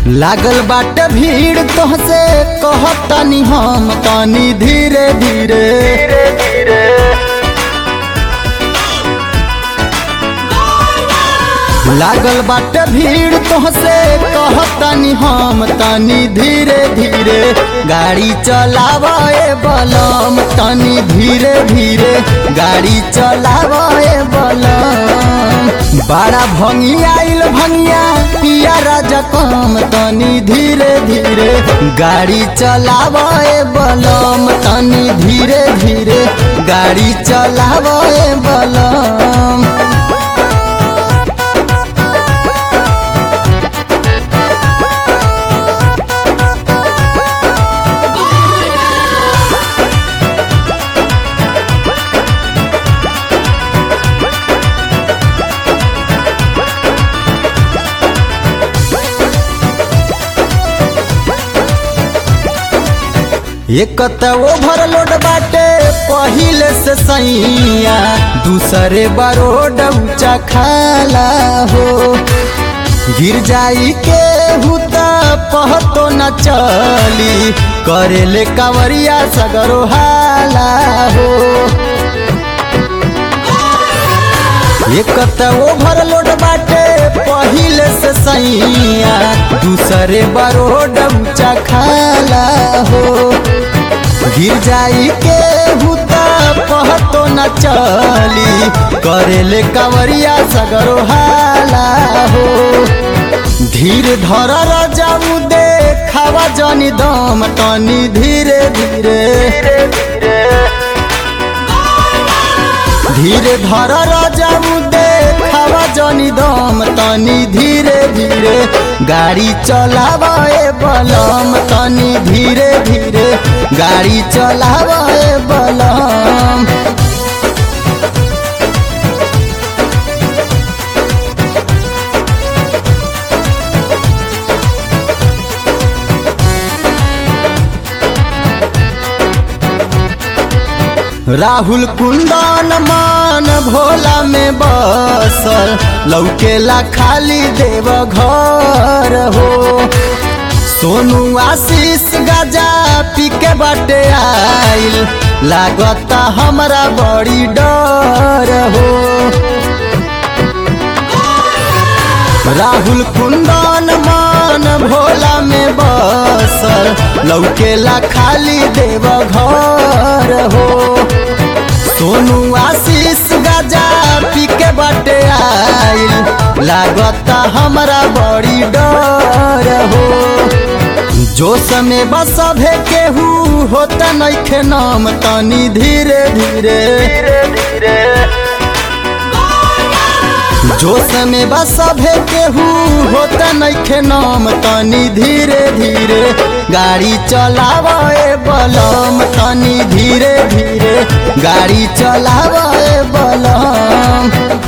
लागल बाटे भीड़ तोहसे कहतनी हम तनी धीरे धीरे लागल बाटे भीड़ तोहसे कहतनी हम तनी धीरे धीरे गाड़ी चलावे बलम तनी धीरे धीरे गाड़ी चलावे बलम बड़ा भंगी आइल भंगिया पिया राजा कम तनी धीरे धीरे गाड़ी चलावे बलम तनी धीरे धीरे गाड़ी चलावे बलम एक त ओवरलोड बाटे पहिले से सैया दूसरे बरोड ऊंचा खाला हो गिर जाई के हुता पहतो न चली करेले कांवरिया सगरो हाला हो एक त ओवरलोड बाटे पहिले से सैया दूसरे बरोड ऊंचा खाला हो गिर जाई के हुता पहतो न चली करेले कांवरिया सगरो हाला हो धीर धर रजाऊ दे खावा जनी दम तनी धीरे धीरे धीरे धर रजाऊ दे खावा जनी दम तनी धीरे धीरे गाड़ी चलावे बलम तनी धीरे धीरे गाड़ी चलावे बलम राहुल कुंदन मान भोला में बसल लौकेला खाली देव घर हो सोनू आशीष गजा पी के बटे आइल लागता हमरा बड़ी डर हो राहुल कुंदन मान भोला में बसल लौकेला खाली देव घर हो सोनू आशीष गजा पी के बटे आइल लागता हमरा बड़ी डर हो जो समय बस भे केहू होता नइखे नाम तनी धीरे धीरे जो समय बस भे केहू होता नइखे नाम तनी धीरे धीरे गाड़ी चलावे बलम तनी धीरे धीरे गाड़ी चलावे बलम